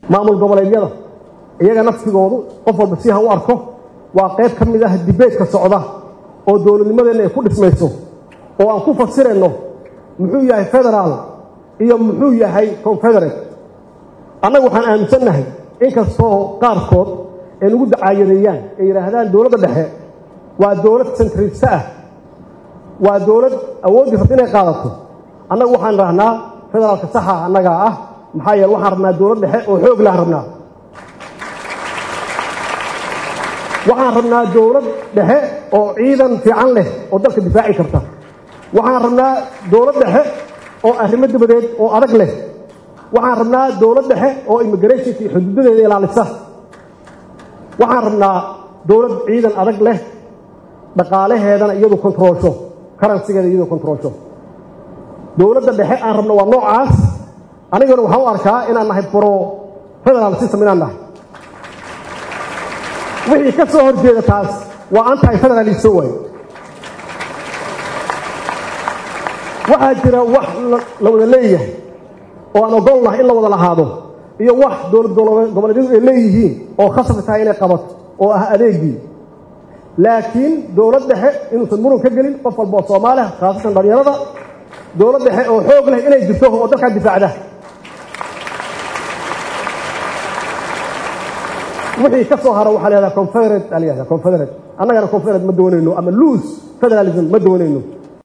maamul goboleedyada iyaga naftigoodu qof walba si ha u arko waa qayb ka mid ah dibeedka socda oo dowladnimadeenna ay ku dhismayso oo aan ku fasirayno muxuu yahay federaal iyo muxuu yahay confederate annagu waxaan aaminsannahay inkastoo qaarkood ay nagu dacaayadeeyaan ay yidhaahdaan dowladda dhexe waa dowlad sentrista ah waa dowlad awooddii rabta inay qaadato annagu waxaan rahnaa federaalka saxa annagaa ah maxaa yeele waxaan rabnaa dowlad dhexe oo xoog lahan rabnaa waxaan rabnaa dowlad dhexe oo ciidan fiican leh oo dalka difaaci karta waxaan rabnaa dowlad dhexe oo arrimo dabadeed oo adag leh waxaan rabnaa dowlad dhexe oo immigrationka iyo xuduudadeeda ilaalisa waxaan rabnaa dowlad ciidan adag leh dhaqaalaheedana iyadu kontroolsho karansigeeda iyadu kontroolsho dowladda dhexe aan rabno waa noocaas anigana waxaan u arkaa inaan nahay bro federaal system inaan nahay wixii ka soo horjeeda taas waa anti federaliso waay waxaa jira wax la wada leeyahay oo aan ogol nahay in la wada lahaado iyo wax dowlad goboleedyadu ay leeyihiin oo khasab tahay inay qabato oo ah adeegii laakiin dowlad dhexe inuusan muran ka gelin qof walba oo soomaaliha khaasatan dhalinyarada dowlad dhexe oo xoog leh inay jirto oo dalkaa difaacda wixii ka soo haro waxaa la yahdaa confederate aa la yahdaa confederate annagana confederate ma doonayno ama loose federalism ma doonayno